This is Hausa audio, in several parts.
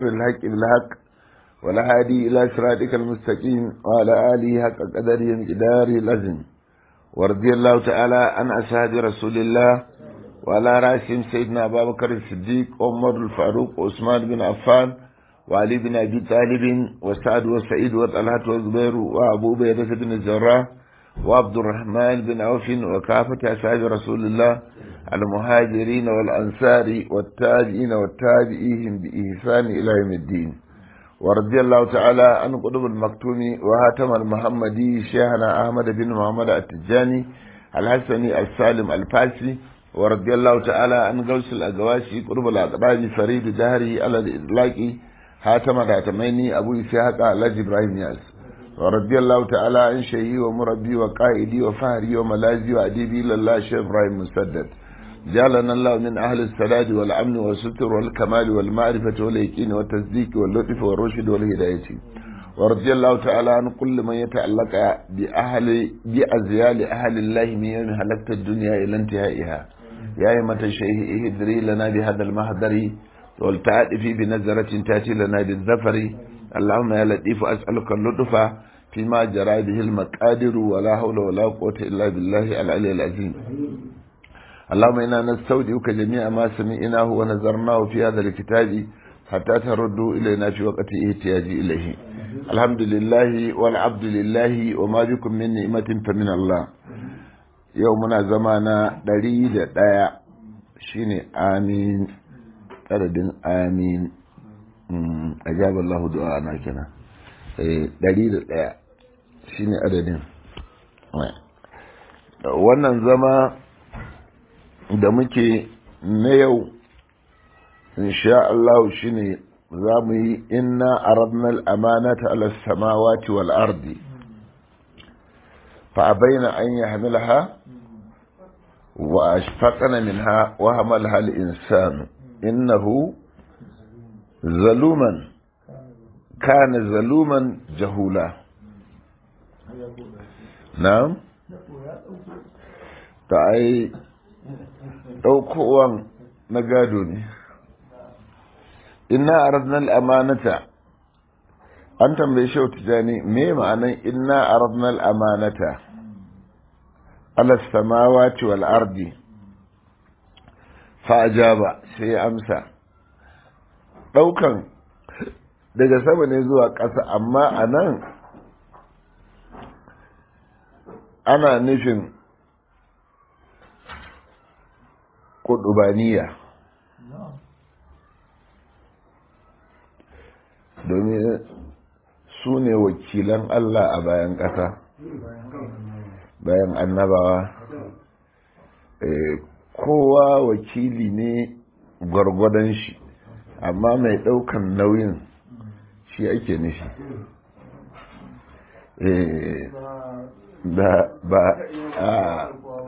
الحق بالحق ولا هادي إلى صراطك المستقيم وعلى آله حق قدره مقداره الأزم ورضي الله تعالى عن أصحاب رسول الله وعلى رأسهم سيدنا أبا بكر الصديق عمر الفاروق وعثمان بن عفان وعلي بن أبي طالب وسعد وسعيد وطلحة وزبير وأبو بيدة بن الزراء وعبد الرحمن بن عوف وكافة أصحاب رسول الله المهاجرين والأنصار والتابعين والتابعيهم بإحسان إلى يوم الدين ورضي الله تعالى عن قطب المكتوم وهاتم المحمدي شيخنا أحمد بن محمد التجاني الحسني السالم الفاسي ورضي الله تعالى عن غوث الأقواشي قطب الأقباب فريد دهري على الإطلاق هاتم الهاتميني أبو إسحاق الحاج إبراهيم ياس ورضي الله تعالى عن شيخي ومربي وقائدي وفهري وملاذي وأديبي لله شيخ إبراهيم مسدد جعلنا الله من أهل السداد والأمن والستر والكمال والمعرفة واليقين والتصديق واللطف والرشد والهداية ورضي الله تعالى عن كل من يتعلق بأهل بأزيال أهل الله من يوم هلكت الدنيا إلى انتهائها يا أيمة الشيخ اهدري لنا بهذا المهدر والتعاطفي بنظرة تأتي لنا بالظفر اللهم يا لطيف أسألك اللطف فيما جرى به المقادر ولا حول ولا قوة إلا بالله العلي العظيم اللهم إنا نستودعك جميع ما سمعناه ونظرناه في هذا الكتاب حتى تردوا إلينا في وقت احتياج إليه الحمد لله والعبد لله وما بكم من نعمة فمن الله يومنا زمانا دليل دايا شيني آمين adadin amin ajab Allah du'a kenan ɗari da ɗaya shine adadin wannan zama da muke na yau insha Allah shine za mu yi inna aradna al-amanata ala samawati wal ardi fa abaina an yahmilaha wa ashfaqna minha wa hamalaha al-insanu innahu zaluman kana zaluman jahula na'am ta ai ɗaukowan na gado ne inna aradna al-amanata an tambaye shi tijani me ma'anan inna aradna al-amanata ala samawati wal ardi fa ajaba sai amsa ɗaukan daga sama ne zuwa ƙasa amma a nan ana nufin kudubaniya domin su ne wakilan Allah a bayan ƙasa bayan annabawa kowa wakili ne gwargwadon shi amma mai ɗaukan nauyin shi ake nufi ba a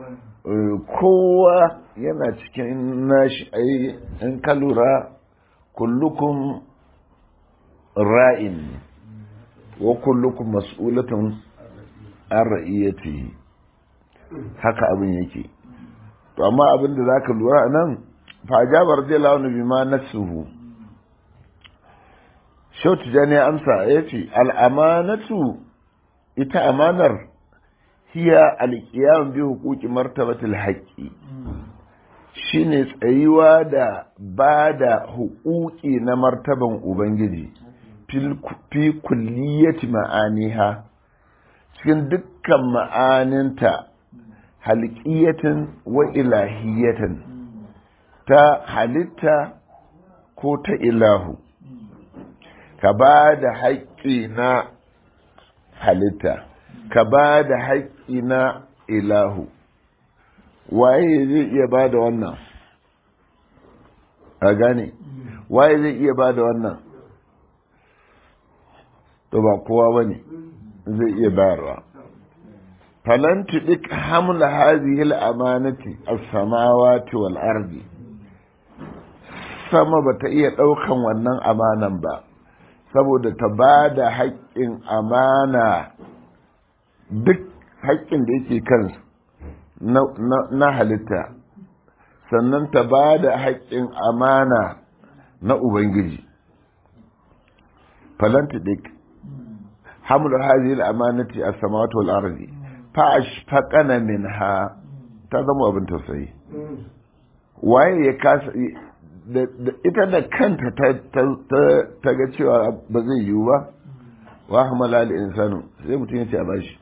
kowa yana cikin nashi ai in ka lura kullukum ra'in wa kullukum mas'ulatun an ra'iyati haka abin yake to amma abin da zaka lura nan fa jabar radiyallahu anhu bima nasuhu shautu jani amsa yace al-amanatu ita amanar hiya alƙiyam bi hukuki martabatul haƙƙi shine tsayuwa da ba da hukuki na martaban ubangiji fi kulliyati ma'aniha cikin dukkan ma'aninta halƙiyatin wa ilahiyatin ta halitta ko ta ilahu ka ba da haƙƙi na halitta ka ba da haƙƙi na ilahu waye zai iya ba da wannan a gane waye zai iya ba da wannan to ba kowa ba ne zai iya bayarwa falan tuɗik hamla hazihil amanati as-samawati wal ardi sama ba ta iya ɗaukan wannan amanan ba saboda ta ba da haƙƙin amana duk haƙƙin da yake kansu na halitta sannan ta ba da haƙƙin amana na Ubangiji falanta dik hamlu hadhihi al-amanati as-samawati wal ardi fa ashfaqana minha ta zama abin tausayi waye ya kasa ita da kanta ta ga cewa ba zai yiwu ba wa hamala al-insanu sai mutum ya ce a bashi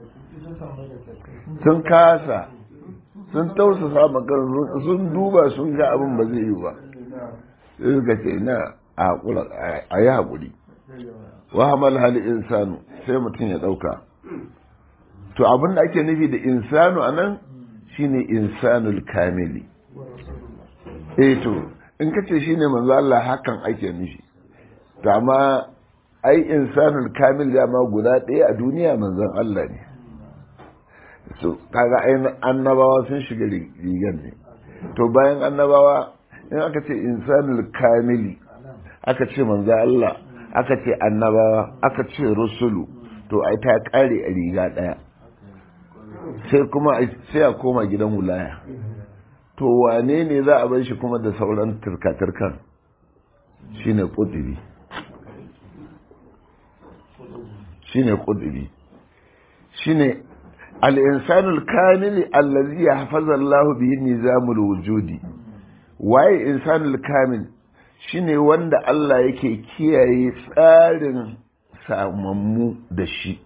sun kasa sun tausasa makar sun duba sun ga abin ba zai yiwu ba sai suka ce na a yi haƙuri wa hamala al-insanu sai mutum ya ɗauka to abin da ake nufi da insanu a nan shine insanul kamili eh to in ka ce shine manzo Allah hakan ake nufi to amma ai insanul kamil dama guda ɗaya a duniya manzon Allah ne so kaga ai annabawa sun shiga rigar ne to bayan annabawa in aka ce insanul kamili aka ce manzo Allah aka ce annabawa aka ce rusulu to ai ta kare a riga ɗaya sai kuma sai a koma gidan wulaya to wane ne za a bar shi kuma da sauran turka-turkan shine kudiri shine kudiri shine al-insanul kamili allazi yahfazu Allah bihi nizamul wujudi waye insanul kamil shine wanda Allah yake kiyaye tsarin samammu da shi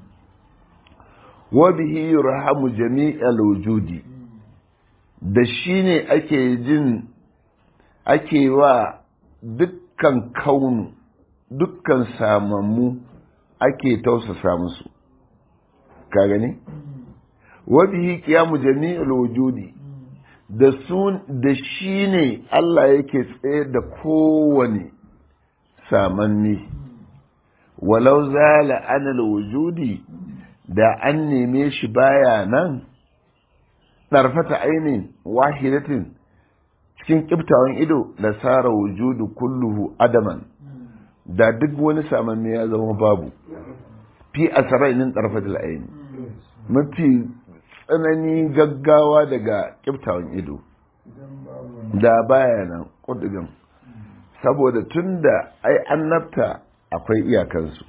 wa bihi yurhamu jami'al wujudi da shi ne ake jin ake wa dukkan kaunu dukkan samammu ake tausasa musu ka gani wa bihi qiyamu jami'al wujudi da sun da shi ne Allah yake tsaye da kowane samanni walau zala anil wujudi da an neme shi baya nan ɗarfata ainihin wahidatin cikin ƙiftawan ido da tsara wujudu kulluhu adaman da duk wani samanni ya zama babu fi asarainin ɗarfatul aini mafi tsanani gaggawa daga ƙiftawan ido da baya nan ƙudugan saboda tun da ai annabta akwai iyakansu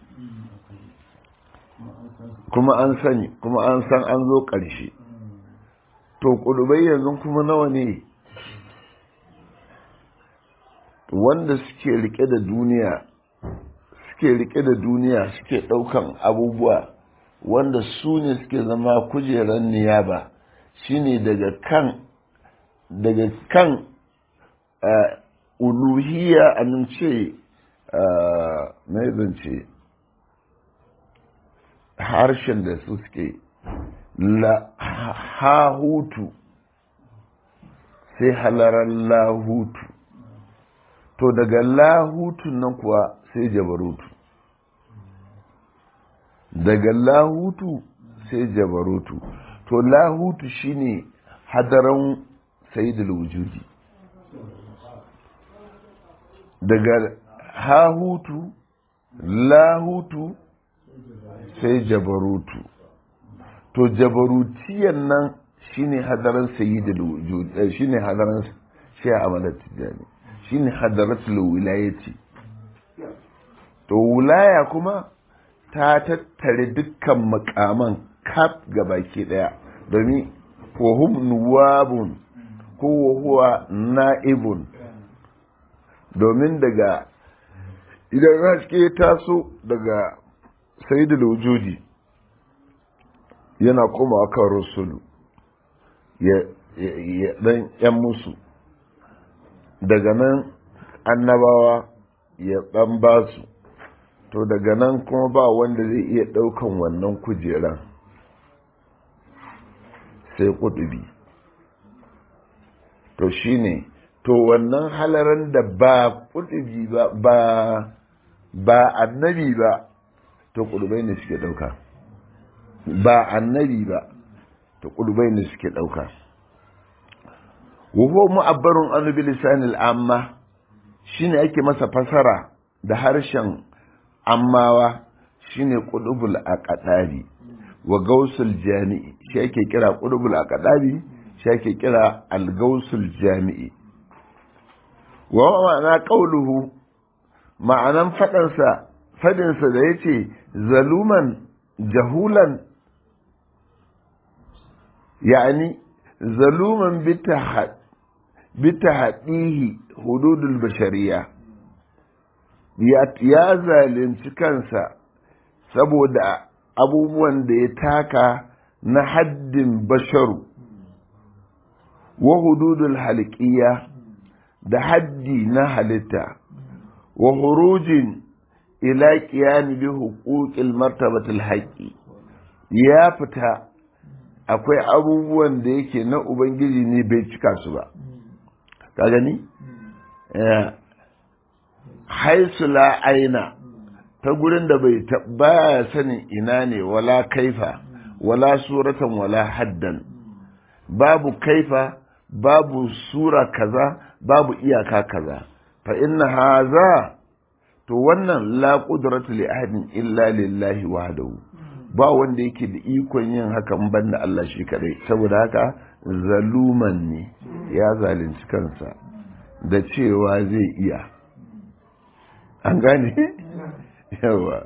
kuma an sani kuma an san an zo ƙarshe to ƙudubai yanzu kuma nawa ne wanda suke rike da duniya suke rike da duniya suke ɗaukan abubuwa wanda su ne suke zama kujeran niyaba shine daga kan daga kan uluhiya a nan ce na zance harshen da su suke hahutu sai halarar lahutu to daga lahutun nan kuwa sai jabarutu daga lahutu sai jabarutu to lahutu shine hadaran sayidul wujudi daga hahutu lahutu sai jabarutu to jabarutiyan nan shine hadaran sayyidul wujud shine hadaran shi amalat tijani shine hadaratul wilayati to wilaya kuma ta tattare dukkan makaman kaf baki daya domin wa hum nuwabun ko huwa na'ibun domin daga idan haske taso daga sayyidul wujudi yana kuma kan rusulu ya dan yan musu daga nan annabawa ya dan basu to daga nan kuma ba wanda zai iya daukan wannan kujeran sai kudubi to shine to wannan halaran da ba kudubi ba ba ba annabi ba to kudubai ne suke dauka ba annabi ba to kudubai ne suke dauka wa huwa mu'abbarun an bi lisanil amma shine ake masa fasara da harshen ammawa shine qudubul aqdabi wa gausul jami'i shi ake kira qudubul aqdabi shi ake kira al-gausul jami'i wa ma'ana qauluhu ma'anan fadansa fadinsa da ya ce zaluman jahulan yani zaluman bita haɗihi hududul bashariya ya zalunci kansa saboda abubuwan da ya taka na haddin basharu wa hududul halqiya da haddi na halitta wa hurujin ila qiyam bi huquqil martabatil haqqi ya fita akwai abubuwan da yake na ubangiji ne bai cika su ba ka gani haisu la aina ta gurin da bai baya sanin ina ne wala kaifa wala suratan wala haddan babu kaifa babu sura kaza babu iyaka kaza fa inna haza to wannan la qudratu li ahadin illa lillahi wahdahu ba wanda yake da ikon yin hakan banda Allah shi kadai saboda haka zaluman ne ya zalunci kansa da cewa zai iya an gane yawa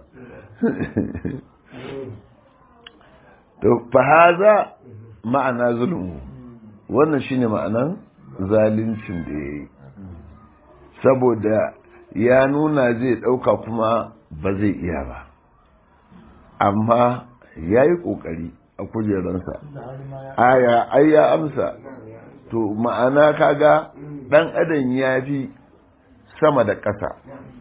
to fa haza ma'ana zulmu wannan shine ma'anan zaluncin da yayi saboda ya nuna zai dauka kuma ba zai iya ba amma ya yi ƙoƙari a kujeransa aya ai ya amsa to ma'ana kaga ɗan adam ya fi sama da ƙasa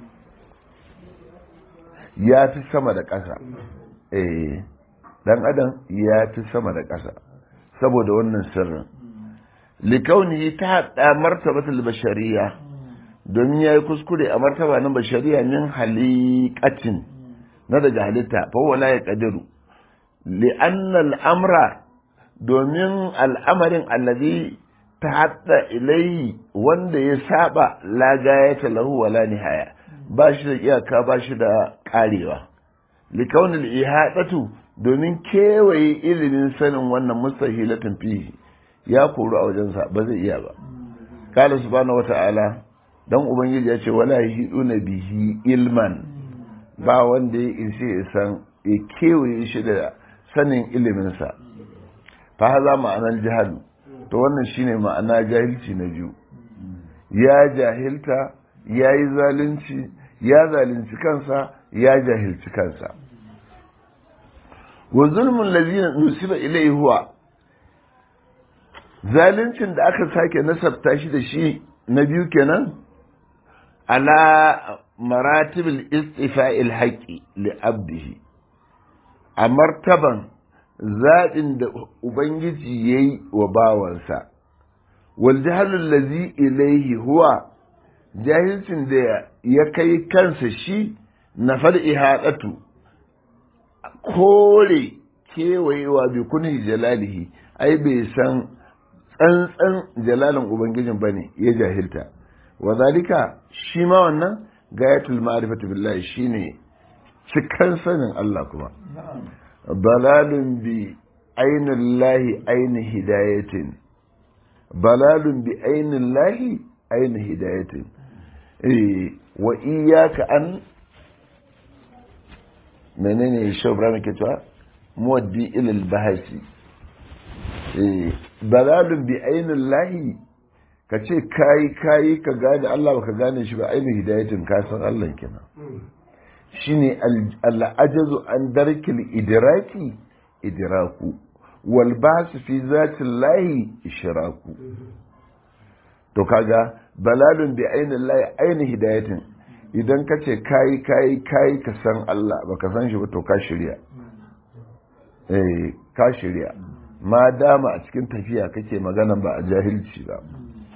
ya fi sama da ƙasa eh ɗan adam ya fi sama da ƙasa saboda wannan sirrin likauni ta haɗa martabatul bashariya domin ya yi kuskure a martaba na bashariya min halikatin na daga halitta fawala ya ƙadiru li'anna al'amra domin al'amarin allazi ta haɗa ilayi wanda ya saba lagaya ta lahu wala nihaya ba shi da iyaka ba shi da ƙarewa likaunin ihadatu domin kewaye ilimin sanin wannan mustahilatin fihi ya koru a wajensa ba zai iya ba kala subhanahu wata'ala dan ubangiji ya ce wala yahiduna bihi ilman ba wanda ya ishe ya san ya kewaye shi da sanin iliminsa fa haza ma'anar jahalu to wannan shine ma'ana jahilci na biyu ya jahilta ya yi zalunci ya zalunci kansa ya jahilci kansa wa zulmun lazina nusiba ilai huwa zaluncin da aka sake nasabta shi da shi na biyu kenan ala maratibul istifa'il haqqi li abdihi a martaban zaɓin da ubangiji ya yi wa bawansa wal jahalul lazi ilaihi huwa jahilcin da ya kai kansa shi na fal ihadatu kore kewayewa bi kunhi jalalihi ai bai san tsantsan jalalin ubangijin bane ya jahilta wa zalika shi ma wannan gayatul ma'rifatu billahi shine cikan sanin Allah kuma balalun bi ainihin lahi ainihin hidayatin balalun bi ainihin lahi ainihin hidayatin wa iyaka an menene shobra muke cewa muwaddi ilil bahasi balalun bi ainihin lahi ka ce kayi kayi ka gane Allah baka gane shi ba ainihin hidayatin ka san Allah kenan shine al'ajazu an darkil idraki idraku wal basu fi zatin lahi ishraku to kaga balalun bi ainihin lahi ainihin hidayatin idan ka ce kayi kayi kayi ka san Allah baka san shi ba to ka shirya eh ka shirya ma dama a cikin tafiya kake magana ba a jahilci ba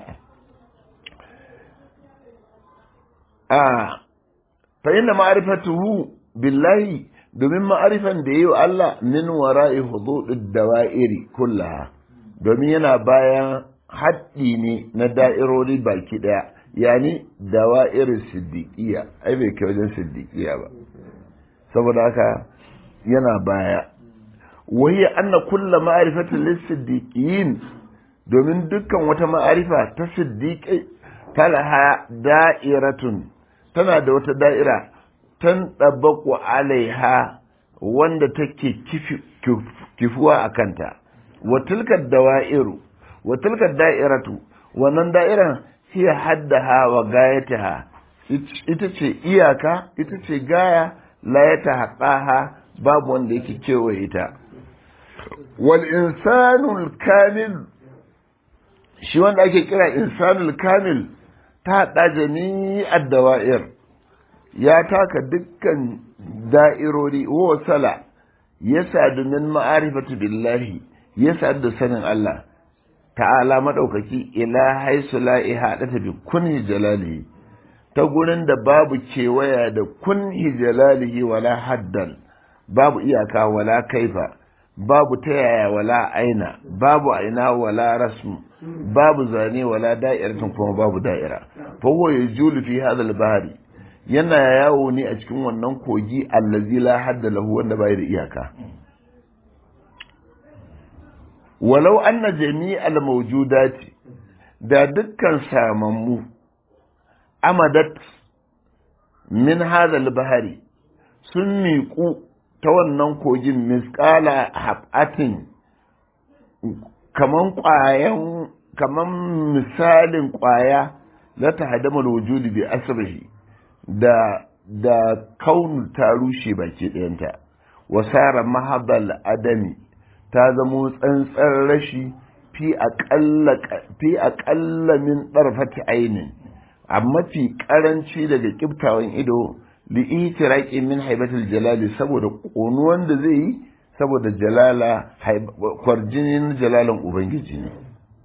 a fa inna ma'rifatuhu billahi domin ma'arifan da yayi wa Allah min wara'i hududid dawa'iri kullaha domin yana bayan haddi ne na da'irori baki daya yani dawa'ir siddiqiyya ai bai kai wajen siddiqiyya ba saboda haka yana baya wahiya anna kulla ma'rifatin lis-siddiqin domin dukkan wata ma'arifa ta siddiqai talaha da'iratun tana da wata da'ira tan ɗabaku alaiha wanda take kifuwa a kanta wa tilkar dawa'iru wa tilkar da'iratu wannan da'iran hiya haddaha wa gayataha ita ce iyaka ita ce gaya la ya ta babu wanda yake kewaye ta wal insanul kamil shi wanda ake kira insanul kamil ta haɗa jami'ar dawa'ir ya taka dukkan da'irori wa sala ya sadu min ma'arifatu billahi ya sadu da sanin Allah ta'ala madaukaki ila haisu la ihadata bi kunhi jalalihi ta gurin da babu kewaya da kunhi jalalihi wala haddan babu iyaka wala kaifa babu ta yaya wala aina babu aina wala rasmu babu zane wala da'iratin kuma babu da'ira fa huwa yajulu fi hadha al-bahri yana yawo ne a cikin wannan kogi allazi la hadda lahu wanda bai da iyaka walau anna jami'al mawjudati da dukkan samammu amadat min hadha al-bahri sun miƙu ta wannan kogin misƙala haɓatin kaman ƙwayan kaman misalin ƙwaya la ta hadama wujudi bi asrihi da da kaunu ta rushe baki ɗayanta wasara mahabal adami ta zamo tsantsar rashi fi aƙalla min ɗarfati ainin a mafi ƙaranci daga ƙiftawan ido li'itiraqi min haibatul jalali saboda ƙonuwan da zai yi saboda jalala kwarjinin jalalan ubangiji ne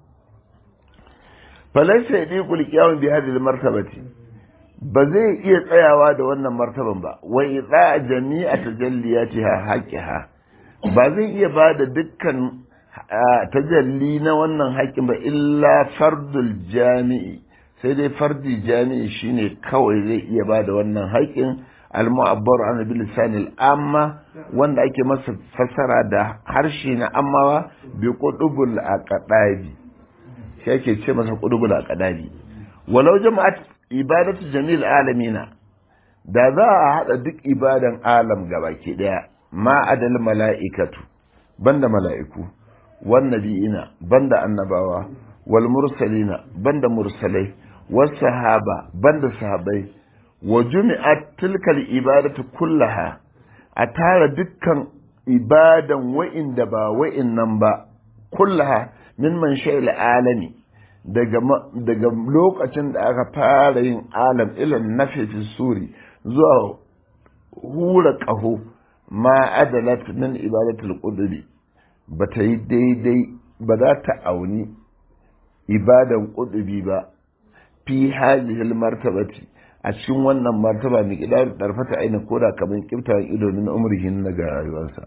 falaysa yadiqul qiyam bi hadhihi martabati ba zai iya tsayawa da wannan martaban ba wa idza jami'a tajalliyatiha haqqiha ba zai iya ba da dukkan tajalli na wannan haƙƙin ba illa fardul jami'i sai dai fardi jami'i shine kawai zai iya ba da wannan haƙƙin al-mu'abbar an bil lisan amma wanda ake masa fassara da harshe na ammawa bi qudubul aqdabi shi ake ce masa qudubul aqdabi walau jama'at ibadatu jamil alamina da za a hada duk ibadan alam gabaki daya ma adal mala'ikatu banda mala'iku wan nabiyina banda annabawa wal mursalina banda mursalai والصحابة بند صحابي وجمعت تلك الإبادة كلها أتارى دكا إبادة وإن دبا وإن نمبا كلها من منشأ العالم daga lokacin da aka fara yin alam ilan nafi fi suri zuwa hura ƙaho ma adalat min ibadatul qudbi ba ta yi daidai ba za ta auni ibadan qudbi ba fi hadhihi martabati a cikin wannan martaba mai kidar darfata aina koda kaman kiftawan ido min umrihin na ga rayuwarsa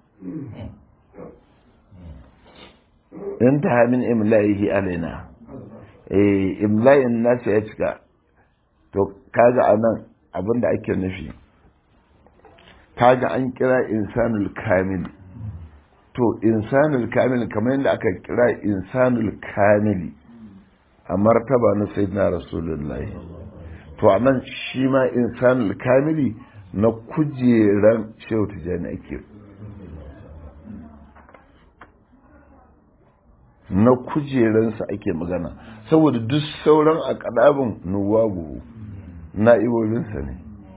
in ta min imla'ihi alaina eh imla'in nasu ya cika to kaga anan abinda ake nufi kaga an kira insanul kamil to insanul kamil kamar yadda aka kira insanul kamili a martaba na sayyidina rasulullahi to a nan shi ma insanul kamili na kujeran shehu tijjani ake na kujeransa ake magana saboda duk sauran a kadabin nuwagu na'ibobinsa ne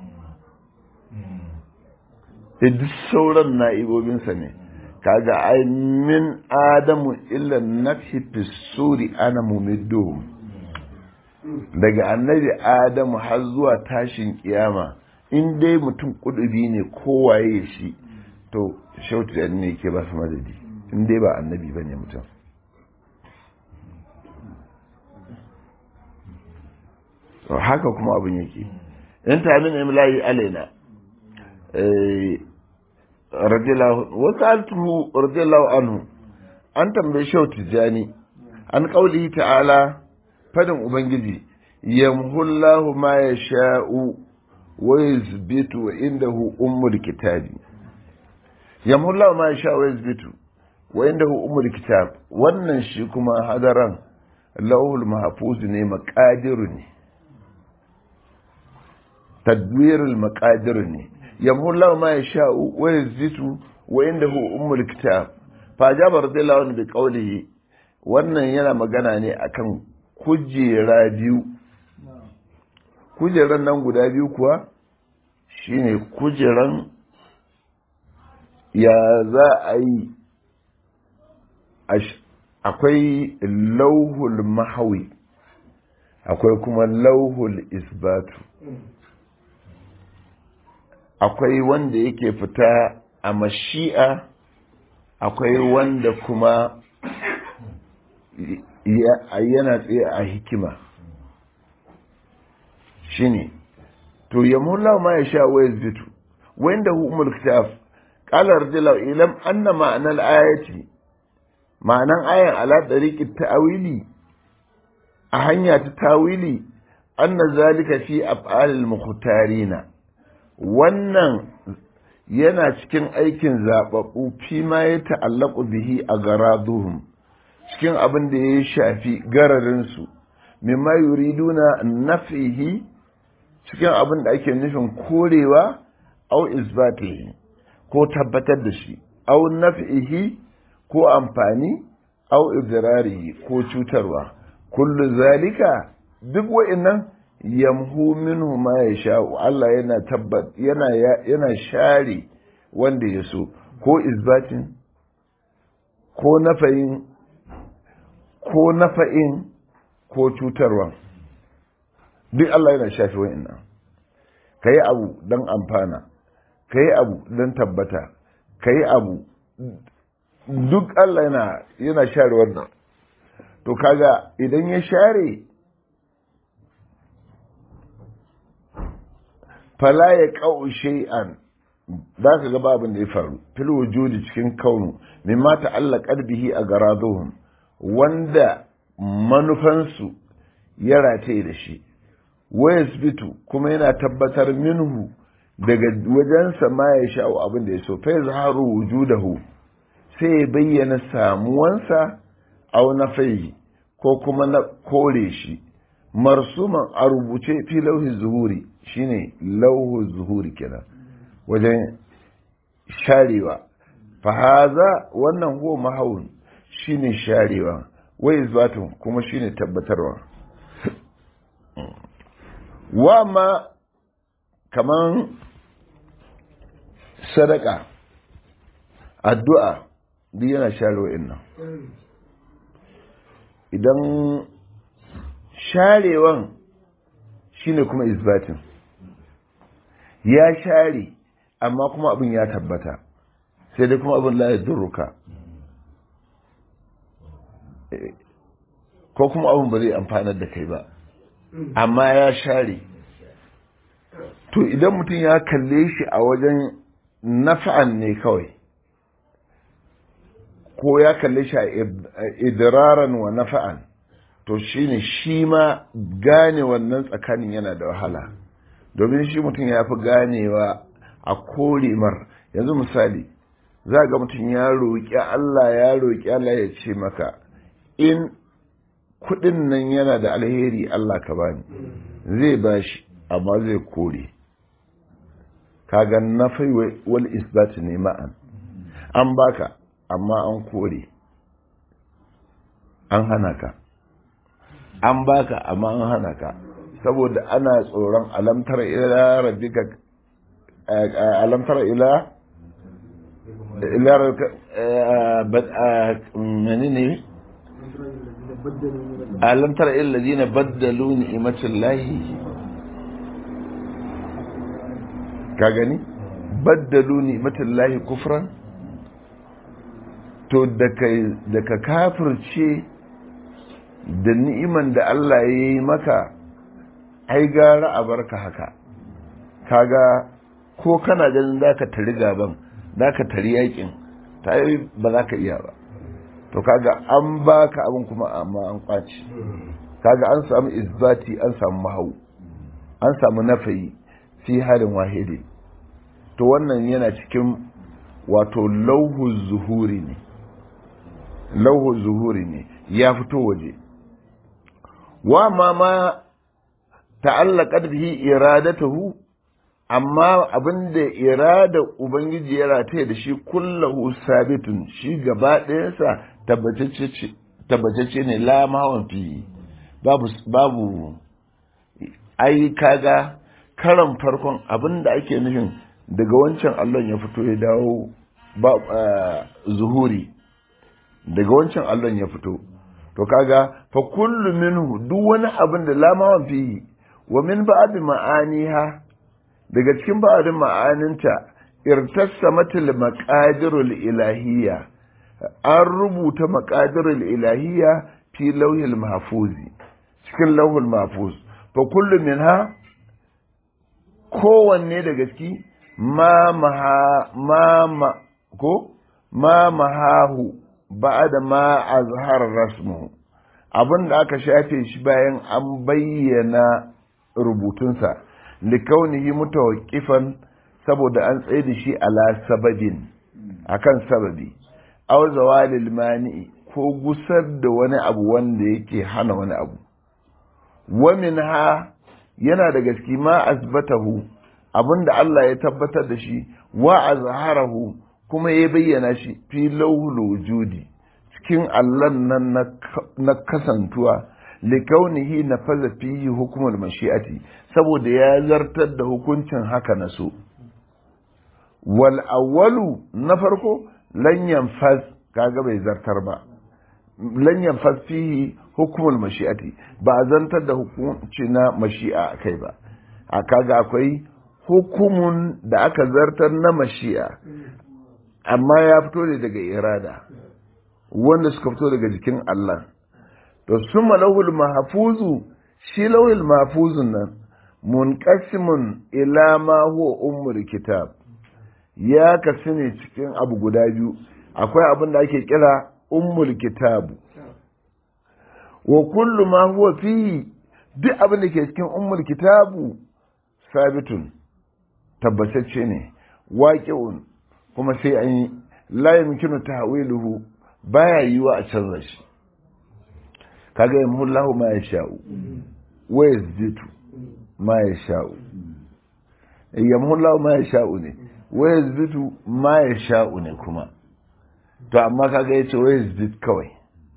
da duk sauran na'ibobinsa ne kaga ai min adamu illa nafhi fisuri ana mumidduhum daga annabi adamu har zuwa tashin kiyama in dai mutum kudubi ne kowaye shi to shautu ne ke ba su madadi in dai ba annabi ba ne mutum haka kuma abin yake in ta min imlayi alaina wasu altuhu radiyallahu anhu an tambaye shau tijjani an kauli ta'ala fadin ubangiji yamhullahu ma ya sha'u wa yuzbitu wa indahu ummul kitabi yamhullahu ma ya sha'u wa yuzbitu wa indahu ummul kitab wannan shi kuma hadaran lauhul mahfuz ne maqadiru ne tadwirul maqadir ne yamullahu ma yasha'u wa yazitu wa indahu ummul kitab fa jaba radiyallahu anhu bi qawlihi wannan yana magana ne akan kujera biyu kujeran nan guda biyu kuwa shine kujeran ya za a yi akwai lauhul mahawi akwai kuma lauhul isbatu akwai wanda yake fita a mashi'a akwai wanda kuma yana tsaye a hikima shine to yamulla ma ya sha wayar zitu wanda umul kitab qala rajula ilam anna ma'ana al-ayati ma'anan ayan ala tariqi ta'wili a hanya ta tawili anna zalika fi af'alil mukhtarina wannan yana cikin aikin zababbu fi ma ya ta'allaqu bihi a garaduhum cikin abin da ya shafi gararin su mimma yuriduna naf'ihi cikin abin da ake nufin korewa au isbatihi ko tabbatar da shi au naf'ihi ko amfani au idrarihi ko cutarwa kullu zalika duk wa'annan yamhu minhu ma yasha Allah yana tabbat yana yana share wanda ya so ko isbatin ko nafayin ko nafa'in ko cutarwa duk Allah yana shafe wa'annan kai abu don amfana kai abu don tabbata kai abu duk Allah yana yana share wannan to kaga idan ya share fala ya ƙau shay'an za ka ga babin da ya faru fil wujudi cikin kaunu mimma ta'allaqat bihi a garaduhum wanda manufansu ya rataye da shi wayasbitu kuma yana tabbatar minhu daga wajensa ma ya sha'u abin da ya so fa yazharu wujudahu sai ya bayyana samuwansa au na fai ko kuma na kore shi marsuman a rubuce fi lauhi zuhuri shine lauhu zuhuri kenan wajen sharewa fahaza wannan huwa mahawun shine sharewa wai izbatun kuma shine tabbatarwa wa ma kaman sadaka addu'a duk yana sharewa innan idan sharewan shine kuma isbatin ya share amma kuma abin ya tabbata sai dai kuma abin la ya durruka ko kuma abin ba zai amfanar da kai ba amma ya share to idan mutum ya kalle shi a wajen nafa'an ne kawai ko ya kalle shi a idraran wa nafa'an to shine shi ma gane wannan tsakanin yana da wahala domin shi mutum ya fi ganewa a koremar yanzu misali za ga mutum ya roƙi Allah ya roƙi Allah ya ce maka in kuɗin nan yana da alheri Allah ka bani zai bashi amma zai kore kaga nafai wal isbat ne ma'an an baka amma an kore an hana ka an baka amma an hana ka saboda ana tsoron alamtar ila rabbika alamtar ila ila menene alamtar ila ladina baddalu ni'matallahi ka gani baddalu ni'matallahi kufran to da ka kafirce da ni'iman da Allah ya yi maka ai gara a barka haka kaga ko kana ganin za ka tari gaban za ka tari yakin ta yi ba za ka iya ba to kaga an baka abin kuma amma an kwaci kaga an samu isbati an samu mahau an samu nafayi fi harin wahidi to wannan yana cikin wato lauhu zuhuri ne lauhu zuhuri ne ya fito waje wa ma ma ta'allaqat bihi iradatuhu amma abin da irada ubangiji ya rataye da shi kullahu sabitun shi gaba ɗayansa tabbatacce ne la mahawan fi babu babu ai kaga karan farkon abin da ake nufin daga wancan allon ya fito ya dawo ba zuhuri daga wancan allon ya fito to kaga fa kullu minhu duk wani abin da la mahawan fi wa min ba'd ma'aniha daga cikin ba'adin ma'aninta irtassa matil maqadirul ilahiyya an rubuta maqadirul ilahiyya fi lauhil mahfuzi cikin lauhul mahfuz fa kullu minha kowanne daga ciki ma maha ma ma ko ma mahahu ba'da ma azhar rasmu abin da aka shafe shi bayan an bayyana rubutunsa likaunihi mutawaqqifan saboda an tsaye da shi ala sababin akan sababi aw zawalil mani ko gusar da wani abu wanda yake hana wani abu wa minha yana da gaske ma asbatahu abinda Allah ya tabbatar da shi wa azharahu kuma ya bayyana shi fi lawhul wujudi cikin allan nan na kasantuwa likaunihi na faza fihi hukumar mashi'ati saboda ya zartar da hukuncin haka na so wal awwalu na farko lan yanfaz kaga bai zartar ba lan yanfaz fihi hukumar mashi'ati ba a zartar da hukunci na mashi'a kai ba a kaga akwai hukumun da aka zartar na mashi'a amma ya fito ne daga irada wanda suka fito daga jikin Allah to summa lawul mahfuzu shi lawul mahfuzun nan munqasimun ila ma huwa ummul kitab ya kasu ne cikin abu guda biyu akwai abin da ake kira ummul kitab wa kullu ma huwa fihi duk abin da ke cikin ummul kitabu sabitun tabbatacce ne waqi'un kuma sai an yi la yumkinu tahwiluhu baya yiwa a canza shi kaga yamhullahu ma yasha'u wa yazditu ma yasha'u yamhullahu ma yasha'u ne wa yazditu ma yasha'u ne kuma to amma kaga yace wa yazdit kawai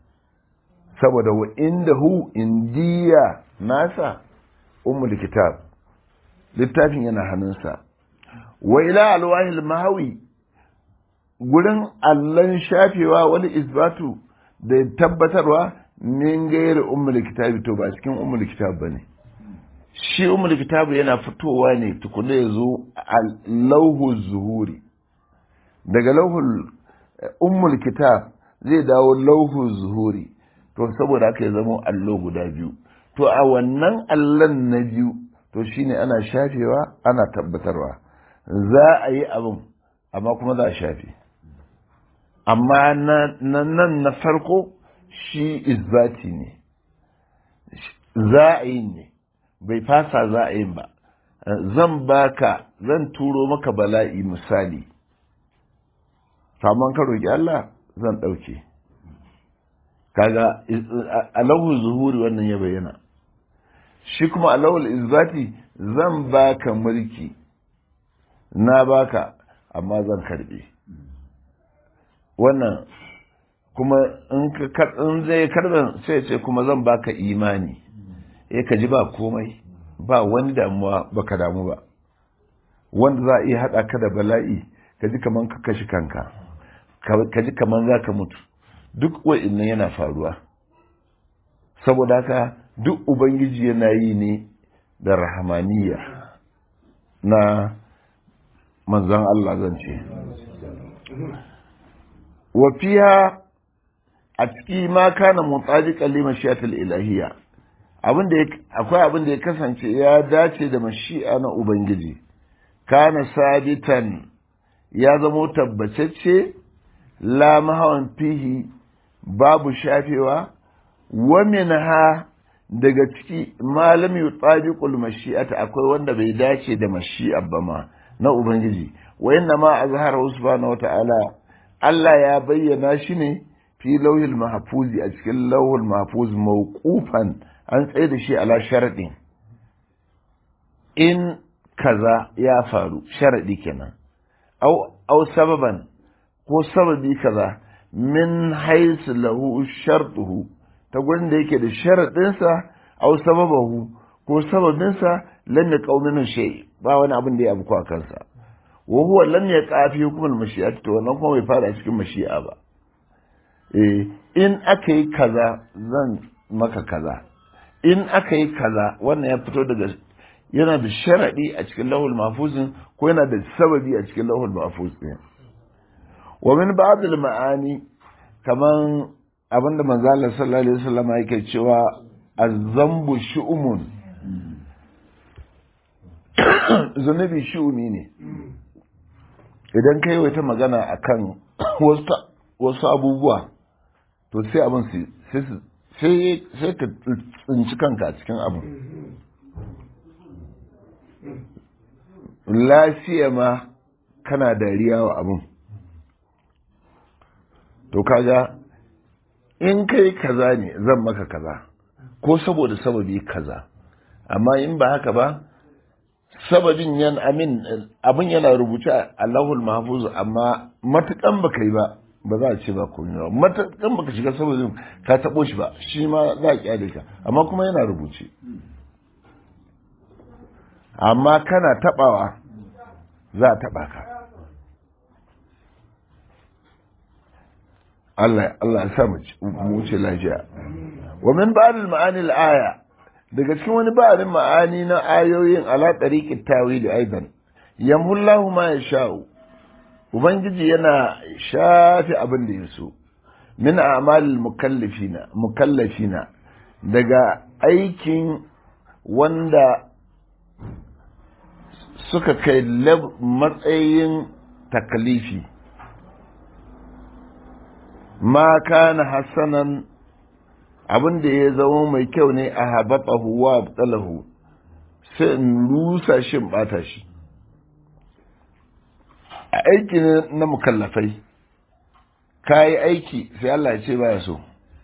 saboda wa indahu indiya nasa ummul kitab littafin yana hannunsa wa ila alwahil mahawi gurin allon shafewa wani isbatu da tabbatarwa min gairi ummul kitabi to ba cikin ummul kitab bane shi ummul kitabu yana fitowa ne tukuna ya zo a lauhu zuhuri daga lauhul ummul kitab zai dawo lauhu zuhuri to saboda haka ya zama allo guda biyu to a wannan allon na biyu to shine ana shafewa ana tabbatarwa za a yi abin amma kuma za a shafe amma nan na farko shi izbati ne za a yi ne bai fasa za a yin ba zan baka zan turo maka bala'i misali saman ka roƙi Allah zan ɗauke kaga alahu zuhuri wannan ya bayyana shi kuma alawul izbati zan baka mulki na baka amma zan karbe wannan kuma in zai karben sai ce kuma zan baka imani eh ka ji ba komai ba wani damuwa baka damu ba wanda za a iya haɗa ka da bala'i ka ji kaman ka kashi kanka ka ji kaman za ka mutu duk wa'innan yana faruwa saboda haka duk ubangiji yana yi ne da rahamaniya na manzan Allah zan ce wafiya a ciki ma kana mutsaji kalli mashiyatul ilahiyya akwai abin da ya kasance ya dace da mashi'a na ubangiji kana sabitan ya zamo tabbacacce la mahawan fihi babu shafewa wa minha daga ciki malam yutabiqul mashi'ata akwai wanda bai dace da mashi'a ba ma na ubangiji wa inna ma azhara subhanahu wata'ala Allah ya bayyana shi ne fi lauhil mahfuzi a cikin lauhul mahfuz mawqufan an tsaye da shi ala sharadin in kaza ya faru sharadi kenan au au sababan ko sababi kaza min haisu lahu shartuhu ta gurin da yake da sharadinsa au sababahu ko sababinsa lam yaqau minhu shay ba wani abin da ya abu a kansa wa huwa lam yaqa fi hukmul mashi'ati to wannan kuma bai fara cikin mashi'a ba eh in aka yi kaza zan maka kaza in aka yi kaza wannan ya fito daga yana da sharadi a cikin lahul mahfuzin ko yana da sababi a cikin lahul mahfuz din wa min ba'd al ma'ani kaman abinda manzo Allah sallallahu alaihi wasallam yake cewa az-zambu shu'umun zunubi shu'umi ne idan kai wata magana akan wasu abubuwa to sai abin sai sai ka tsinci kanka a cikin abu lafiya ma kana dariya wa abin to kaga in kai kaza ne zan maka kaza ko saboda sababi kaza amma in ba haka ba sababin yan amin abin yana rubuce a Allahul Mahfuz amma matukan baka yi ba ba za a ce ba komai ba matukan baka shiga sababin ka tabo shi ba shi ma za a kyale ka amma kuma yana rubuce amma kana tabawa za a taba ka Allah Allah ya sa mu wuce lafiya wa min ba'd al-ma'ani al-aya daga cikin wani ba'arin ma'ani na ayoyin ala tariqit tawil aidan yamhullahu ma yasha'u ubangiji yana shafi abin da yaso min a'malil mukallafina mukallafina daga aikin wanda suka kai matsayin takalifi ma kana hasanan abin da ya zama mai kyau ne a habatahu wa abtalahu sai in rusa shi bata shi a aiki na mukallafai ka yi aiki sai Allah ya ce baya so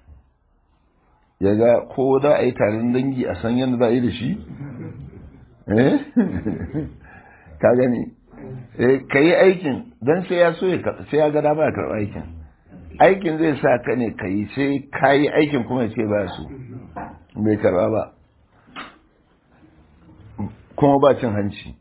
ya ga ko za a yi taron dangi a san yadda za a yi da shi eh ka gani ka yi aikin don sai ya so sai ya ga dama ya karɓi aikin aikin zai sa ka ne ka yi sai ka yi aikin kuma ya ce ba su bai karba ba kuma ba cin hanci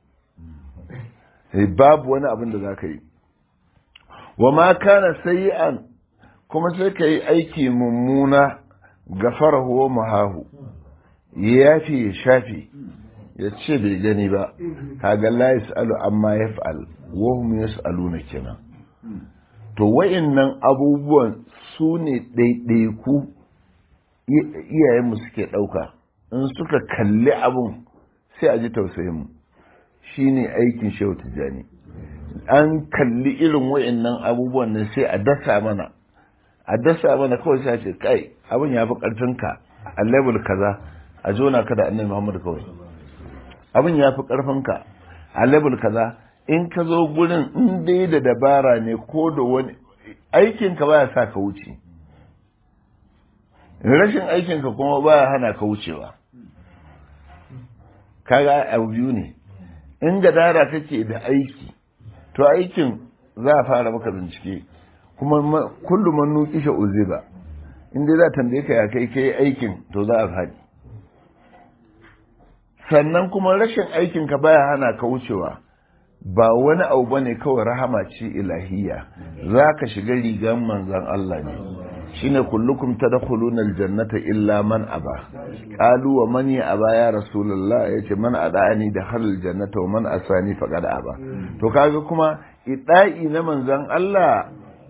babu wani abin da za ka yi wa ma kana sayi'an kuma sai ka yi aiki mummuna gafara huwa muhahu ya yafi ya shafi ya ce bai gani ba kaga la yas'alu amma yaf'al wa hum yas'aluna kenan to wa'innan abubuwan su ne ɗaiɗaiku iyayenmu suke ɗauka in suka kalli abun sai a ji tausayinmu shi ne aikin shehu tijjani an kalli irin wa'innan abubuwan nan sai a dasa mana a dasa mana kawai sai ce kai abin ya fi ƙarfinka a level kaza a jona ka da annabi muhammadu kawai abin ya fi ƙarfinka a level kaza in ka zo gurin in dai da dabara ne ko da wani aikinka baya sa ka wuce rashin aikinka kuma baya hana ka wucewa kaga abu biyu ne in gadara kake da aiki to aikin za a fara maka bincike kuma kullum man nuki sha uziba in dai za tambaye ka ya kai kai aikin to za a faɗi sannan kuma rashin aikinka baya hana ka wucewa ba wani abu bane kawai rahama ce ilahiyya za ka shiga rigan manzan Allah ne shine kullukum tadkhuluna aljannata illa man aba qalu wa man ya aba ya rasulullah yace man adani da halal jannata wa man asani faqad aba to kaga kuma ida'i na manzan Allah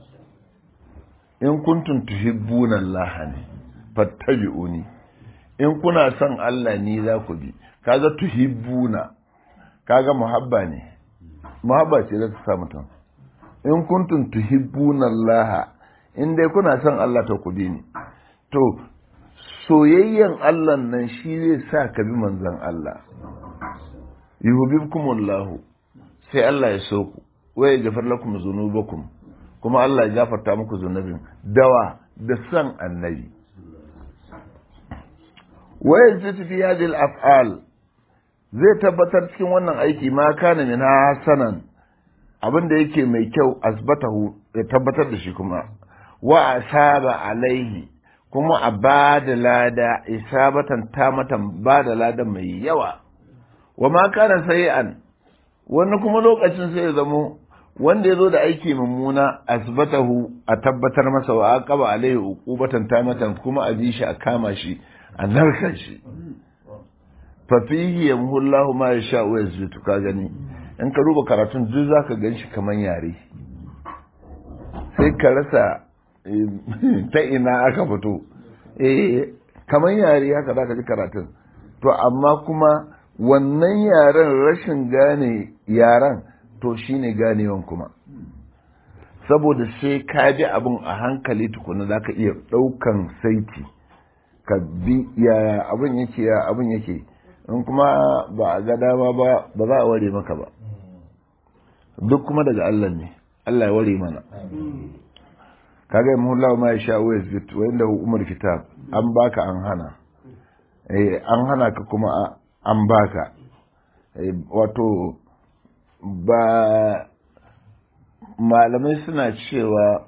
in kuntum tuhibbuna Allah ne fattabi'uni in kuna son Allah ni za ku bi kaga tuhibbuna kaga muhabba ne muhabba ce za ta sa mutum in kuntum tuhibbuna Allah in dai kuna son Allah ta kudi ne to soyayyen Allah nan shi zai sa ka bi manzon Allah yuhibbukumullahu sai Allah ya so ku wa yaghfir lakum dhunubakum kuma Allah ya gafarta muku zunubin dawa da san annabi wa yazidu fi hadhihi al-af'al zai tabbatar cikin wannan aiki ma kana min hasanan abin da yake mai kyau asbatahu ya tabbatar da shi kuma wa asaba alaihi kuma a ba da lada isabatan tamatan ba da lada mai yawa wa ma kana sayi'an wani kuma lokacin sai ya zamo wanda ya zo da aiki mummuna asbatahu a tabbatar masa wa aqaba alaihi uqubatan tamatan kuma a ji shi a kama shi a narkan shi fa fihi yamhullahu ma yasha wa yazbitu ka gani in ka duba karatun duk zaka gan shi kaman yare sai ka rasa ta ina aka fito eh kaman yare haka zaka ji karatun to amma kuma wannan yaren rashin gane yaren to shine ganewan kuma saboda sai ka bi abin a hankali tukuna za ka iya ɗaukan saiti ka bi yaya abin yake ya abin yake in kuma ba a ga dama ba ba za a ware maka ba duk kuma daga Allah ne Allah ya ware mana kaga yi muhullahu ma ya sha wa yazbit wa inda umar kitab an baka an hana eh an hana ka kuma an baka wato ba malamai suna cewa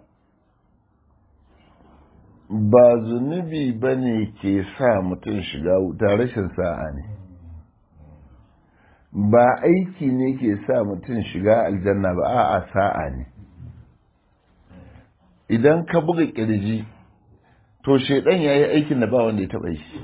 ba zunubi ba ne ke sa mutum shiga wuta rashin sa'a ne ba aiki ne ke sa mutum shiga aljanna ba a'a sa'a ne idan ka buga kirji to shaidan ya yi aikin da ba wanda ya taɓa shi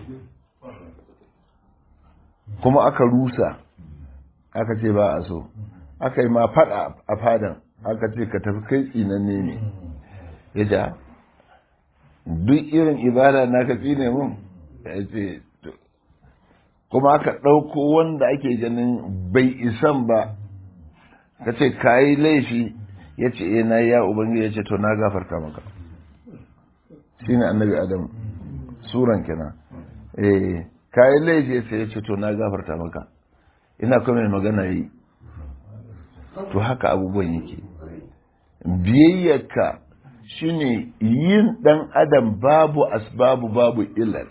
kuma aka rusa aka ce ba a so aka yi ma fada a fadan aka ce ka tafi kai tsinanne ne ya ja duk irin ibada na ka tsine mun ya ce kuma aka ɗauko wanda ake ganin bai isan ba ka ce ka yi laifi ya ce e na ya ubangiji ya ce to na gafarta maka shi ne annabi adam suran kenan eh ka yi laifi sai ya ce to na gafarta maka ina kuma mai magana yi to haka abubuwan yake biyayyarka shine yin dan adam babu asbabu babu ilal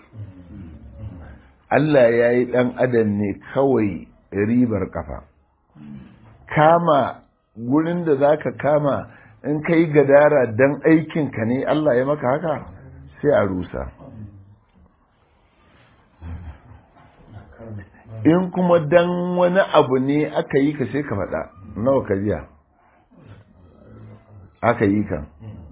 Allah ya yi dan adam ne kawai ribar kafa kama gurin da za ka kama in ka yi gadara dan aikinka ne Allah ya maka haka sai a rusa in kuma dan wani abu ne aka yi ka sai ka faɗa nawa ka biya aka yi kan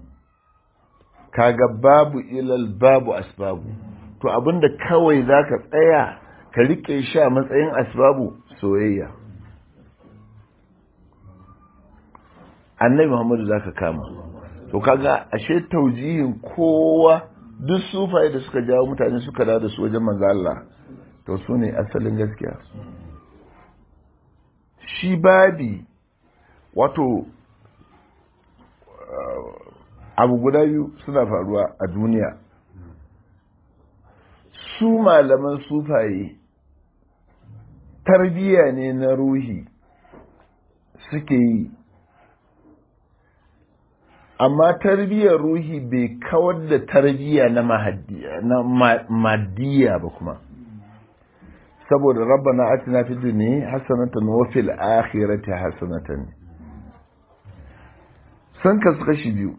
kaga babu ilal babu asbabu to abinda kawai za ka tsaya ka rike shi a matsayin asbabu soyayya annabi muhammadu za ka kama to kaga ashe taujihin kowa duk sufaye da suka jawo mutane suka dawo da su wajen manzo Allah to su ne asalin gaskiya shi babi wato abu guda biyu suna faruwa a duniya su malaman sufaye tarbiyya ne na ruhi suke yi amma tarbiyyar ruhi bai kawar da tarbiyya na maddiya ba kuma saboda rabbana atina fid dunya hasanatan wa fil akhirati hasanatan san kasu kashi biyu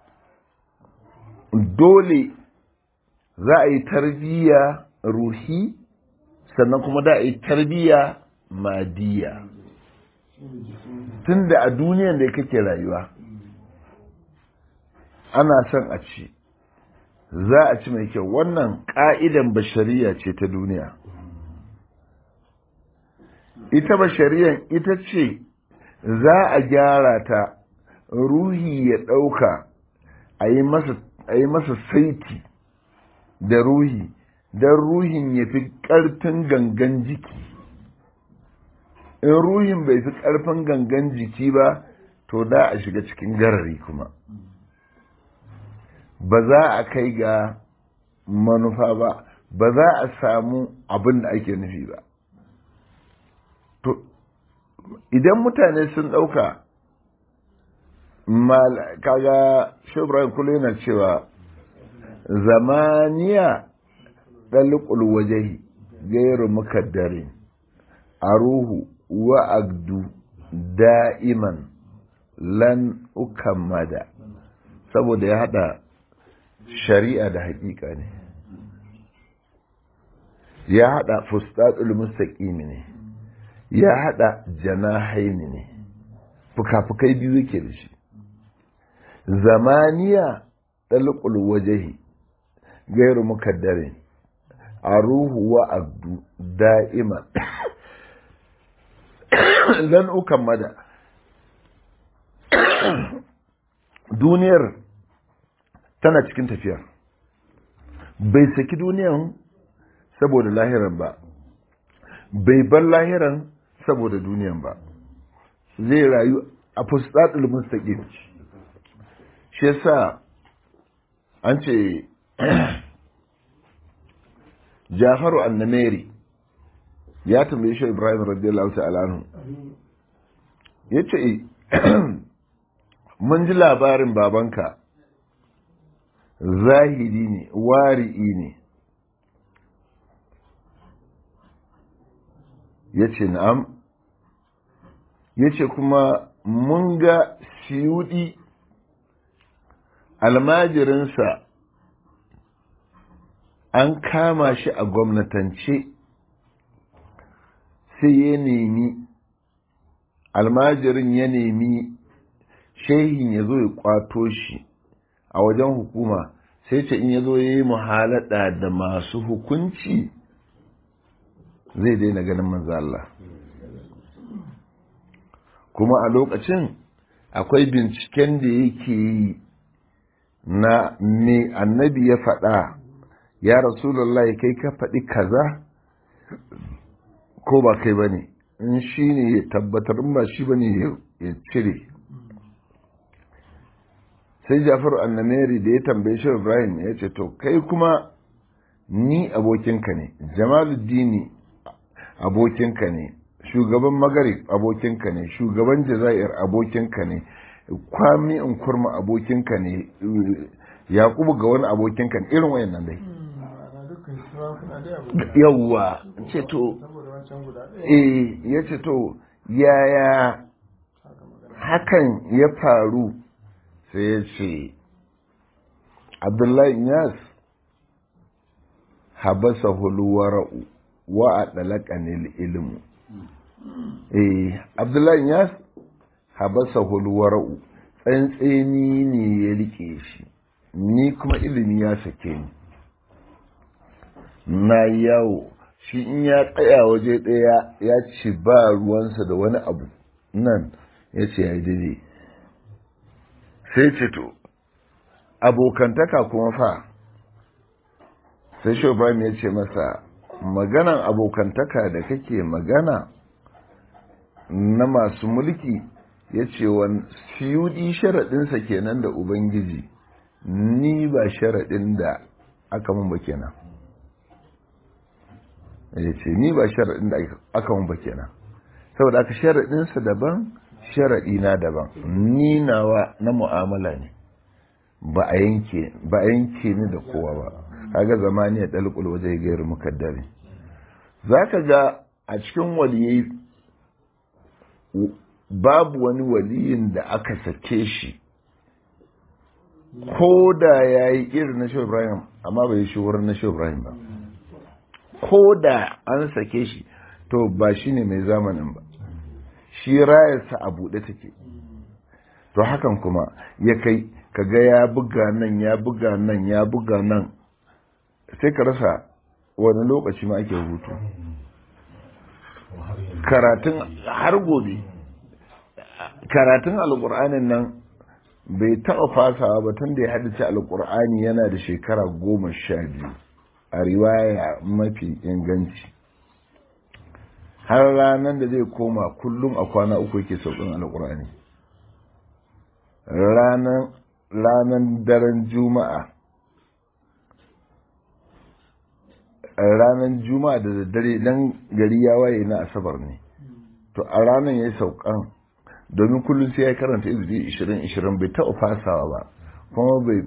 dole za a yi tarbiyya ruhi sannan kuma da a yi tarbiyya madiya tunda a duniyan da kake rayuwa ana son a ci za a ci mai kyau wannan ƙa'idan bashariya ce ta duniya ita bashariyan ita ce za a gyara ta ruhi ya ɗauka a yi masa saiti da ruhi don ruhin ya fi ƙarfin gangan jiki in ruhin bai fi ƙarfin gangan jiki ba to da a shiga cikin garari kuma ba za a kai ga manufa ba ba za a samu abin da ake nufi ba to idan mutane sun ɗauka kaga shebran kula yana cewa zamaniya ɗalikul wajahi gairu mukaddare aruhu wa agdu da'iman lan ukammada saboda ya hada shari'a da hakika ne ya hada fustatul mustaqim ne ya hada janahaini ne fuka-fukai biyu yake da shi zamaniya dalqul wajhi gairu mukaddarin aruhu wa abdu da'ima lan ukammada duniyar tana cikin tafiyar bai saki duniyan saboda lahiran ba bai bar lahiran saboda duniyan ba zai rayu a fustatul mustaqim shi yasa an ce Jafaru annameri ya tambaye shi Ibrahim radiyallahu ta'ala anhu yace mun ji labarin babanka zahiri ne wari'i ne yace na'am yace kuma mun ga siyudi almajirinsa an kama shi a gwamnatance sai ya nemi almajirin ya nemi shehin ya zo ya kwato shi a wajen hukuma sai ce in ya zo ya yi muhalada da masu hukunci zai daina ganin manzo Allah kuma a lokacin akwai binciken da yake yi na me annabi ya faɗa ya rasulallah kai ka faɗi kaza ko ba kai ba ne in shi ne ya tabbatar in ba shi ba ne ya cire sai jafaru annameri da ya tambaye shi ibrahim ya ce to kai kuma ni abokinka ne jamaluddini abokinka ne shugaban magarib abokinka ne shugaban jazair abokinka ne kwami in kurma abokinka ne yakubu ga wani abokinka ne irin wayannan dai yawwa ce to eh ya ce to yaya hakan ya faru sai ya ce abdullahi yas habasa hulwara'u wa a ɗalaƙanil ilmu eh abdullahi yas habasa hulwara'u tsantseni ne ya rike shi ni kuma ilimi ya sake ni na yawo shi in ya tsaya waje ɗaya ya ce ba ruwansa da wani abu nan ya ce ya yi daidai sai ce to abokantaka kuma fa sai shobam ya ce masa maganan abokantaka da kake magana na masu mulki ya ce wani siyudi sharaɗinsa kenan da ubangiji ni ba sharaɗin da aka mun ba kenan ya ce ni ba sharaɗin da aka mun ba kenan saboda aka sharaɗinsa daban sharaɗi na daban ni nawa na mu'amala ne ba a yanke ba a yanke ni da kowa ba kaga zamani ya dalqul waje gairu mukaddari zaka ga a cikin waliyai babu wani waliyin da aka sake shi ko da ya yi irin na Ibrahim amma bai yi shuhur na Ibrahim ba ko da an sake shi to ba shi ne mai zamanin ba shi rayarsa a buɗe take to hakan kuma ya kai kaga ya buga nan ya buga nan ya buga nan sai ka rasa wani lokaci ma ake hutu karatun har gobe karatun alƙur'anin nan bai taɓa fasawa ba tun da ya haddace alƙur'ani yana da shekara goma sha biyu a riwaya mafi inganci har ranar da zai koma kullum a kwana uku yake sauƙin alƙur'ani ranar daren juma'a ranar juma'a da daddare dan gari ya waye na asabar ne to a ranar ya yi saukan domin kullum sai ya karanta izini ishirin ishirin bai taɓa fasawa ba kuma bai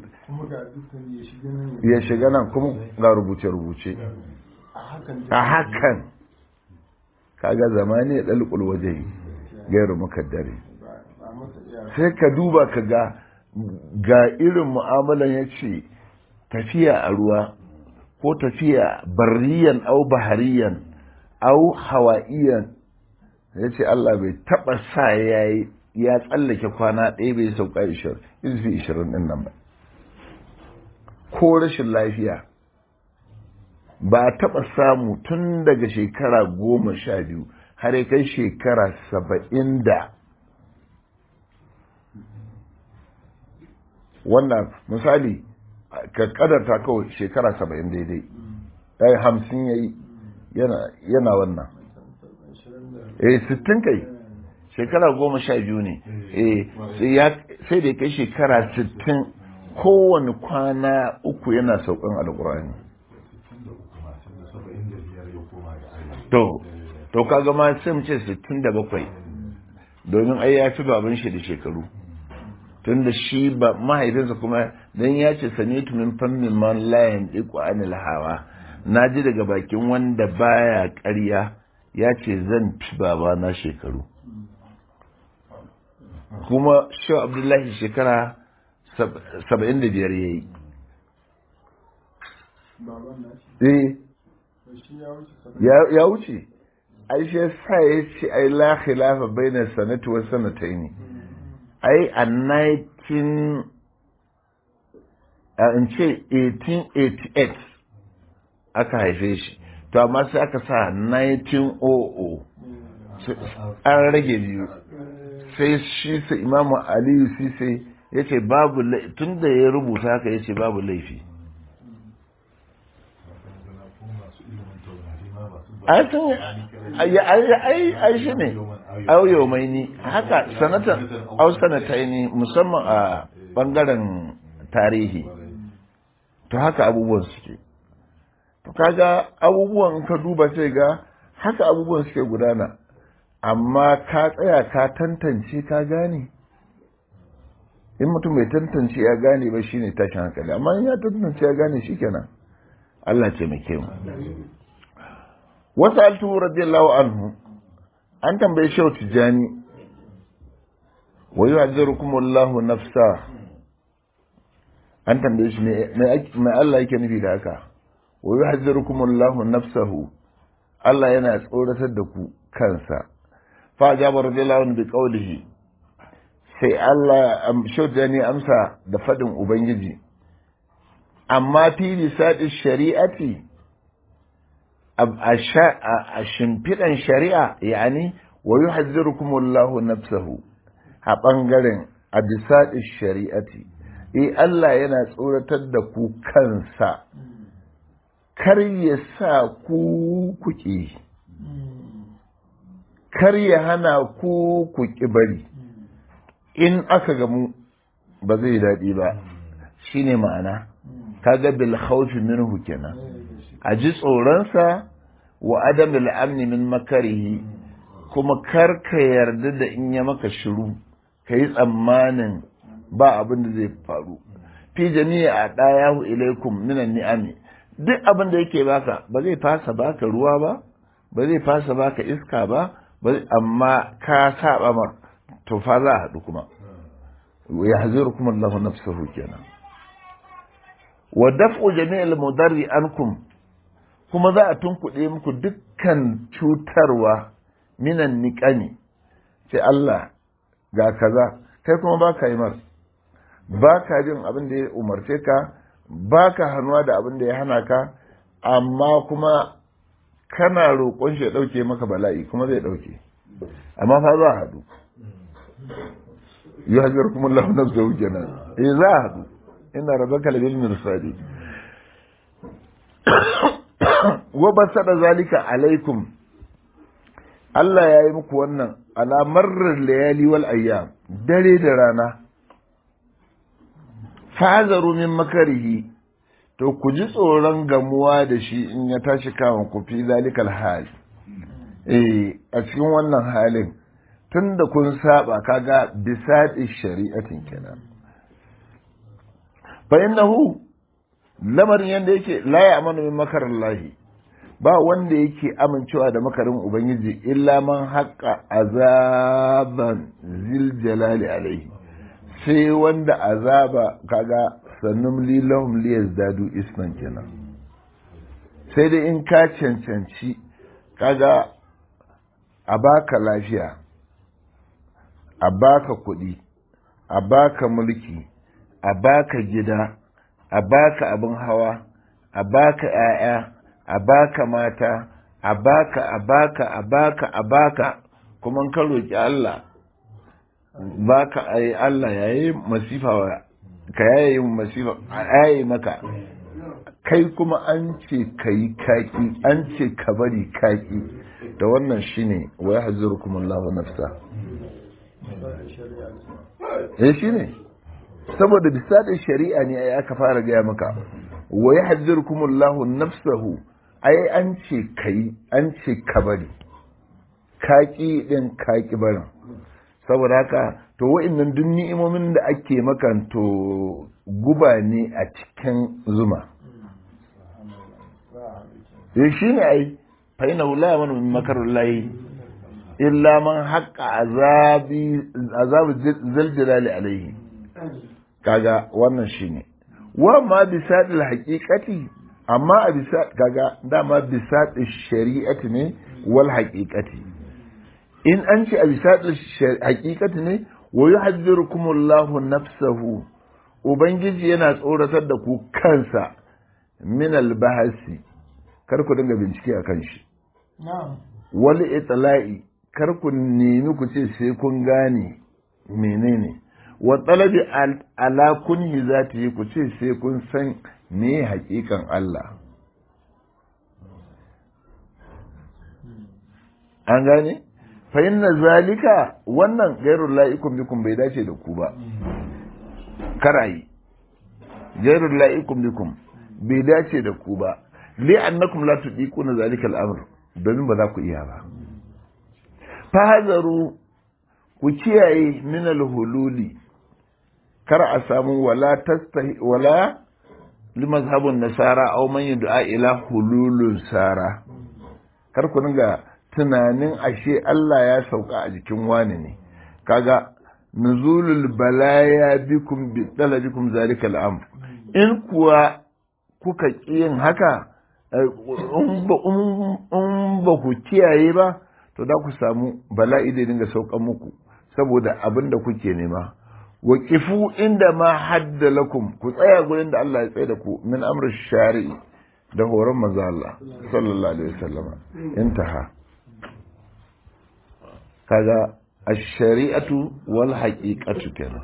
ya shiga nan kuma ga rubuce-rubuce a hakan kaga zamani ya dalqul wajhi gairu mukaddari sai ka duba ka ga ga irin mu'amalan ya ce tafiya a ruwa ko tafiya barriyan au bahariyan au hawa'iyan ya ce Allah bai taɓa sa ya ya tsallake kwana ɗaya bai sauka ishirin izfi ishirin ɗin nan ba ko rashin lafiya ba a taɓa samu tun daga shekara goma sha biyu har ya kai shekara saba'in da wannan misali ka kadarta kawai shekara saba'in daidai ya hamsin ya yi yana wannan eh sittin kai shekara goma sha biyu ne eh sai da kai shekara sittin kowane kwana uku yana saukan alkurani to to kaga ma sai mu ce sittin da bakwai domin ai ya fi baban shi da shekaru tun da shi ba mahaifinsa kuma dan ya ce sanitu min fammin man la yandiqu anil hawa na ji daga bakin wanda baya ƙarya ya ce zan fi baba na shekaru kuma shi abdullahi shekara saba'in da biyar ya yi ya wuce ai shi sa ya ce ai la khilafa bainar sanatu wa sanataini ai a 19 in ce 1888 aka haife shi to amma sai aka sa 1900 an rage biyu sai shi sa imamu aliyu sise ya ce babu tun da ya rubuta haka ya ce babu laifi ai shi ne auyo mai ni haka sanatan au sanatai ne musamman a bangaren tarihi to haka abubuwan suke to kaga abubuwan ka duba sai ga haka abubuwan suke gudana amma ka tsaya ka tantance ka gane in mutum bai tantance ya gane ba shine tashin hankali amma in ya tantance ya gane shikenan Allah ce mai mu wasu altu radiyallahu anhu an tambaye shehu tijani wa yu'azzirukum Allahu nafsa an tambaye shi mai Allah yake nufi da haka wa yu'azzirukum Allahu nafsahu Allah yana tsoratar da ku kansa fa jaba radiyallahu anhu bi qawlihi sai Allah shehu tijani amsa da fadin ubangiji amma fi lisadi shari'ati a shimfiɗan shari'a yani wa yuhazzirukum Allahu nafsahu a ɓangaren a bisaɗin shari'ati e Allah yana tsoratar da ku kansa kar ya sa ku kuƙi kar ya hana ku kuƙi bari in aka gamu ba zai daɗi ba shine ma'ana kaga bil khawfi minhu kenan a ji tsoronsa wa adam amni min makarihi kuma kar ka yarda da in ya maka shiru ka yi tsammanin ba abin da zai faru fi jami'a a ɗayahu ilaikum minan ni'ami duk abin da yake baka ba zai fasa baka ruwa ba ba zai fasa baka iska ba amma ka saba mar to fa za a haɗu kuma ya haziru kuma Allah nafsahu kenan wa daf'u jami'il mudarri ankum kuma za a tunkuɗe muku dukkan cutarwa minan niƙani sai Allah ga kaza kai kuma ba ka yi mar ba ka jin abin da ya umarce ka ba ka hannuwa da abin da ya hana ka amma kuma kana roƙon shi ya ɗauke maka bala'i kuma zai ɗauke amma fa za a haɗu yi hajjar kuma Allah na zuwa kenan eh za a haɗu ina rabaka labil mirsadi wa basada zalika alaikum Allah ya yi muku wannan alamar layali wal ayyam dare da rana fazaru min makarihi to ku ji tsoron gamuwa da shi in ya tashi kawon ku fi zalikal hal eh a cikin wannan halin tunda kun saba kaga bisadi shari'atin kenan fa innahu lamarin yanda yake la ya amanu min makarallahi ba wanda yake amincewa da makarin ubangiji illa man haƙa azaban zil jalali alaihi sai wanda azaba kaga sannum lilahum liyazdadu isman kenan sai dai in ka cancanci kaga a baka lafiya a baka kuɗi a baka mulki a baka gida a baka abin hawa a baka 'ya'ya a baka mata a baka a baka a baka a baka kuma ka roƙi Allah baka ai Allah yayi masifa ka yayi masifa yayi maka kai kuma an ce kai kaki an ce ka bari kaki da wannan shine wa yahzurukum Allah nafsa eh shine saboda bisa da shari'a ne ai aka fara gaya maka wa yahzurukum Allah nafsahu ai an ce kai an ce ka bari kaki din kaki barin saboda haka to wa'annan duk ni'imomin da ake maka to guba ne a cikin zuma eh shine ai fa inna la yamanu min makarullahi illa man haqqa azabi azabu zaljalali alaihi kaga wannan shine wa ma bisadil haqiqati amma a bisa kaga dama bisa shari'ati ne wal haqiqati in an ce a bisa haqiqati ne wa yuhadhdhirukumullahu nafsahu ubangiji yana tsoratar da ku kansa min albahasi kar ku dinga bincike a kan shi wal itla'i kar ku nemi ku ce sai kun gane menene wa talabi ala kunhi zati ku ce sai kun san me hakikan Allah an gane fa inna zalika wannan gairul la'ikum bikum bai dace da ku ba karayi gairul la'ikum bikum bai dace da ku ba li annakum la tudiquna zalika al-amr domin ba za ku iya ba fa hazaru ku kiyaye min al-hululi kar a samu wala tastahi wala limazhabun nasara aw man yud'a ila hululun sara kar ku dinga tunanin ashe Allah ya sauka a jikin wani ne kaga nuzulul balaya bikum bi talabikum zalika al-amr in kuwa kuka yin haka in ba ku kiyaye ba to da ku samu bala'i da dinga saukan muku saboda abin da kuke nema wa kifu inda ma hadda lakum ku tsaya gurin da Allah ya tsaye da ku min amr shari'i da horon manzo Allah sallallahu alaihi wasallama intaha kaga ash-shari'atu wal haqiqatu kenan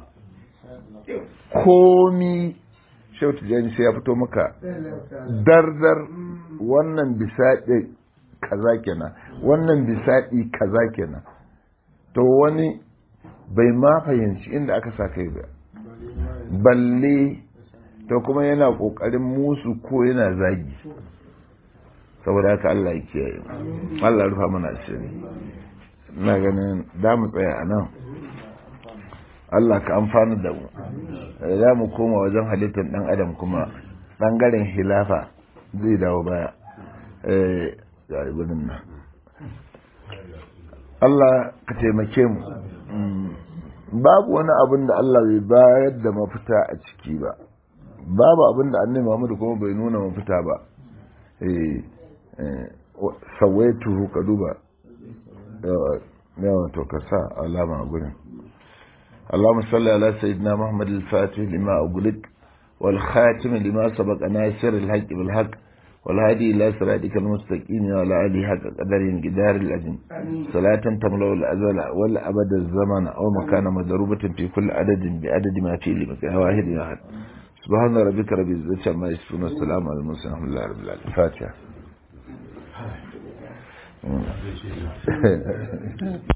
komi shautu jani sai ya fito maka dardar wannan bisaɗi kaza kenan wannan bisaɗi kaza kenan to wani bai ma fahimci inda aka sa kai ba balle to kuma yana ƙoƙarin musu ko yana zagi saboda haka Allah ya kiyaye Allah rufa mana asiri ina ganin da mu tsaya a nan Allah ka amfani da mu za mu koma wajen halittar ɗan adam kuma ɓangaren hilafa zai dawo baya ga ibinin nan Allah ka taimake mu babu wani abin da Allah bai bayar da mafita a ciki ba babu abin da annabi Muhammad kuma bai nuna mafita ba sawaitu ka duba yawan to ka sa alama a gurin اللهم صل على سيدنا محمد الفاتح لما أغلق والخاتم لما سبق ناصر الحق بالحق والهادي إلى صراطك المستقيم وعلى آله حق قدر جدار الأجن صلاة تملأ الأزل والأبد الزمن أو مكان مضروبة في كل عدد بعدد ما فيه لمكان واحد واحد سبحان ربك رب العزة عما يصفون والسلام على المرسلين الحمد لله رب العالمين الفاتحة